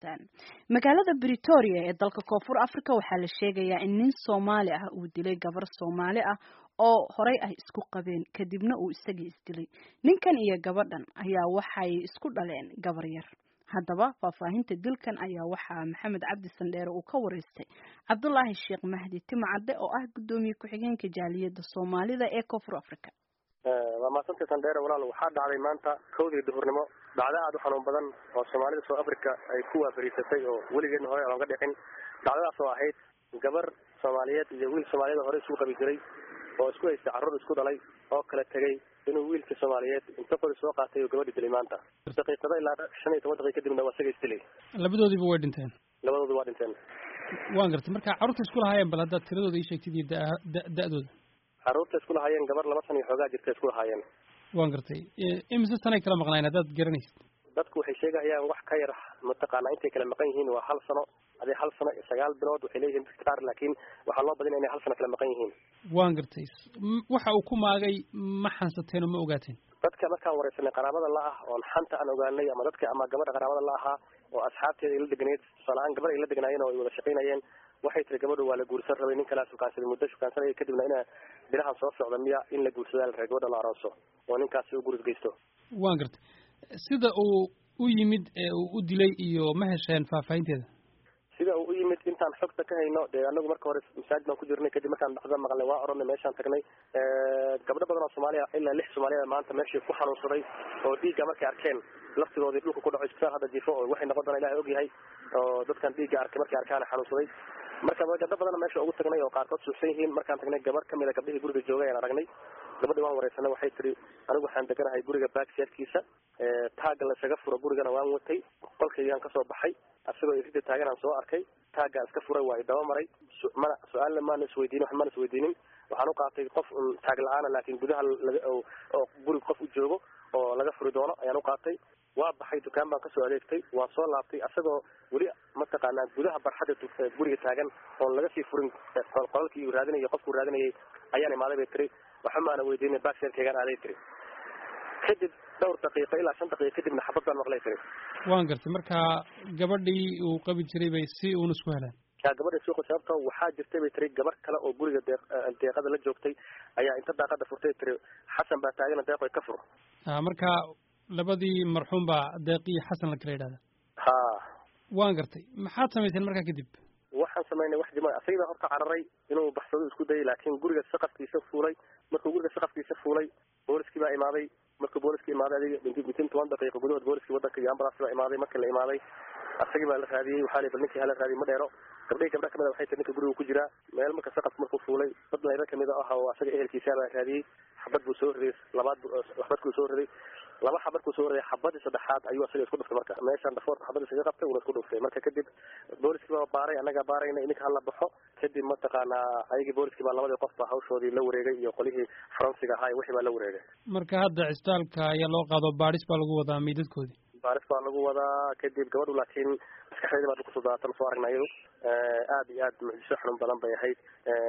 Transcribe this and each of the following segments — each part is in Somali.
dhegaysataan magaalada britoria ee dalka koonfur africa waxaa la sheegayaa in nin soomaali ah uu dilay gabar soomaali ah oo horey ay isku qabeen kadibna uu isagii isdilay ninkan iyo gabadhan ayaa waxay isku dhaleen gabar yar haddaba faahfaahinta dilkan ayaa waxaa maxamed cabdi sandheere uu ka wareystay cabdulaahi sheekh mahdi timcadde oo ah guddoomiye ku-xigeenka jaaliyadda soomaalida ee koonfur africa waa mahadsantay sandheere walaal waxaa dhacday maanta kowdii duhurnimo dhacdo aada u xanuun badan oo soomaalida south africa ay ku waafariisatay oo weligeedna hore aan oga dhicin dhacdadaas oo ahayd gabar soomaaliyeed iyo wiil soomaaliyed hore isugu qabi jiray oo isku haystay carruur isku dhalay oo kala tegey inuu wiilkii soomaaliyeed inta qori soo qaatay oo gabadhi dilay maanta daqiiqado ilaa shan iyo toban daqiiq kadibna waa isaga isdilay labadoodiiba way dhinteen labadoodu waa dhinteen waan gartay marka carruurta isku lahaayeen bal haddaad tiradooda ii sheegtid iyo da da-dooda carruurta isku lahaayeen gabar laba san iyo xoogaa jirta isku lahaayeen waan gartay imise sanay kala maqnaayeen haddaad garanaysid dadku waxay sheegahayaan wax ka yar mataqaanaa intay kala maqan yihiin waa hal sano adee hal sano iyo sagaal bilood waxay leeyihiin dadka qaar laakiin waxaa loo badinaya inay hal sano kala maqan yihiin waan gartay waxa uu ku maagay ma xansateen oo ma ogaateen dadka markaan wareysanay qaraabada la ah oon xanta aan ogaanay ama dadka ama gabadha qaraabada la ahaa oo asxaabteeda ay la deganayd tusaale-ahaan gabar ay la deganaayeen oo ay wada shaqaynayeen waxay tiri gabadhu waa la guursan rabay nin kalaa shukaansaday muddo shukaansanaya kadibna ina bilahan soo socda miya in la guursadaa la rabay gabadha la arooso oo ninkaasi u guris geysto waan gartay sida uu u yimid ee uu u dilay iyo ma hesheen faahfaahinteeda sida uu u yimid intaan xogta ka hayno dee anagu marka hore masaajid baan ku jirnay kadib markaan dhacda maqalnay waa oranay meeshaan tagnay gabdho badan oo soomaaliya ilaa lix soomaaliya maanta meeshii ku xanuunsaday oo dhiigga markay arkeen laftigoodii dhulka ku dhaco isbitaal hadda jifo oo waxay noqon doonaa ilahay ogyahay oo dadkan dhiigga arkay markay arkaan xanuunsaday marka gabdho badan meesha ugu tagnay oo qaarkood suuxsan yihiin markaan tagnay gabar kamid a gabdhihii guriga joogay ayaan aragnay gabadhi waan wareysanay waxay tiri anigu waxaan deganahay guriga baagseerkiisa taagga lasaga furo gurigana waan watay qolkaygaan kasoo baxay asagoo irida taaganaan soo arkay taaggaan iska furay waa idaba maray mana su-aalna maana isweydiinin wax maana isweydiinin waxaan u qaatay qof taag la-aana laakiin gudaha oo gurig qof u joogo oo laga furi doono ayaan u qaatay waa baxay dukaan baan kasoo adeegtay waan soo laabtay asagoo weli mataqaanaa gudaha barxadda guriga taagan oon laga sii furin qolalkii uu raadinayay qofkuu raadinayay ayaan imaaday bay tiri waxa maana weydiinay baagseerkaygaan aaday tiri kadib dhowr daqiiqo ilaa shan daqiiqo kadibna xabad baan maqlay tiri waan gartay marka gabadhii uu qabi jiray bay si uun isku heleen yaa gabadha suuqa sababto waxaa jirtay bay tiri gabar kale oo guriga deeq deeqada la joogtay ayaa inta daaqada furtay tiri xasan baa taagana deeqoy ka fur ha marka labadii marxuum baa deeq iyo xasan la kala yidhahda ha waan gartay maxaad samayseen markaa kadib waxaan samaynay wax jima asagii baa horta cararay inuu baxsado isku dayay laakiin guriga saqafkiisa fuulay markuu guriga saqafkiisa fuulay booliskii baa imaaday markuu booliskii imaaday adiga mitin toban daqiiqo gudahood booliskii wadanka iyo ambulance baa imaaday markii la imaaday asagii baa la raadiyey waxaa la bal ninkii hala raadiyey ma dheero gabdhihii gabdha kamid a waxay tiri ninka guriga ku jiraa meel marka saqafka markuu fuulay dad layba kamid ah oo asaga ehelkiisa baa raadiyey xabad buu soo riday labaad xabadkuu soo riday laba xabad kuu soo riday xabadii saddexaad ayuu asaga isku dhuftay marka meeshaan dhafoorka xabad isaga qabtay uuna isku dhuftay marka kadib booliskii baa baaray annagaa baarayna ininka hala baxo kadib mataqaanaa ayagii booliskii baa labadii qof baa hawshoodii la wareegay iyo qolihii faransiga ahaa wixii baa la wareegay marka hadda cisbitaalka ayaa loo qaado baadhis baa lagu wadaa meydadkoodii baaris baa lagu wadaa kadib gabadhu laakiin maskaxdeedi baa kusoo daatan soo aragna iyadu aada iyo aad mucjiso xanuun badan bay ahayd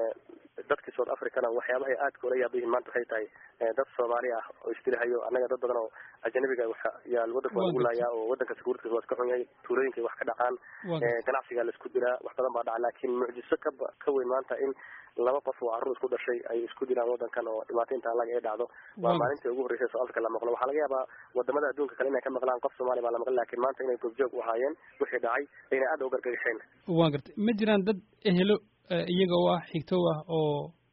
dadkii south africana waxyaabahay aadka ula yaaba yihiin maanta waxay tahay dad soomaali ah oo isdilahayo annaga dad badan oo ajanabiga yaa wadanka waa lagu laayaa oo wadanka sakuuritiisa waa iska xun yahay tuulooyinkay wax ka dhacaan ganacsigaa laisku dilaa wax badan baa dhaca laakiin mucjiso ka ka weyn maanta in laba qof oo carruur isku dhashay ay isku dilaan wadankan oo dhibaato intaan laga ee dhacdo waa maalintii ugu horreysay south africa la maqlo waxaa laga yaabaa wadamada adduunka kale inay ka maqlaan qof soomaaliya baa la maqli lakin maanta inay goobjoog u ahaayeen wixii dhacay ayna aada u gargagaxeen waan gartay ma jiraan dad ehelo iyaga oo ah xigtow ah oo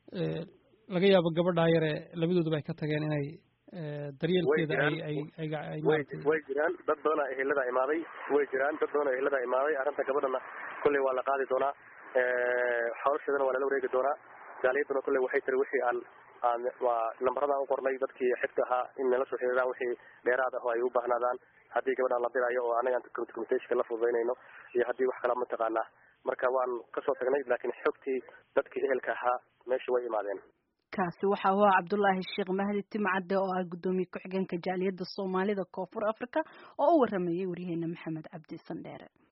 laga yaabo gabadhaa yare labadooduba ay ka tageen inay daryeelkeeda ay ay ay ay way jiraan dad badanaa ehelada imaaday way jiraan dad badan oo ehelada imaaday arrinta gabadhana kolley waa la qaadi doonaa xoolasheedana waa lala wareegi doonaa jaaliyaduna kolley waxay tiri wixii aan aan waa nambaradaan u qornay dadkii xigta ahaa in nala soo xiriiraan wixii dheeraad ah oo ay u baahnaadaan haddii gabadhaan la dirayo oo anaga communicationka la fududaynayno iyo haddii wax kala mataqaanaa marka waan kasoo tagnay laakiin xogtii dadkii ehelka ahaa meesha way imaadeen kaasi waxa uu ahaa cabdulaahi sheekh mahdi timcadde oo ah guddoomiye ku-xigeenka jaaliyadda soomaalida koonfur africa oo u waramayay waryaheena maxamed cabdi sandheere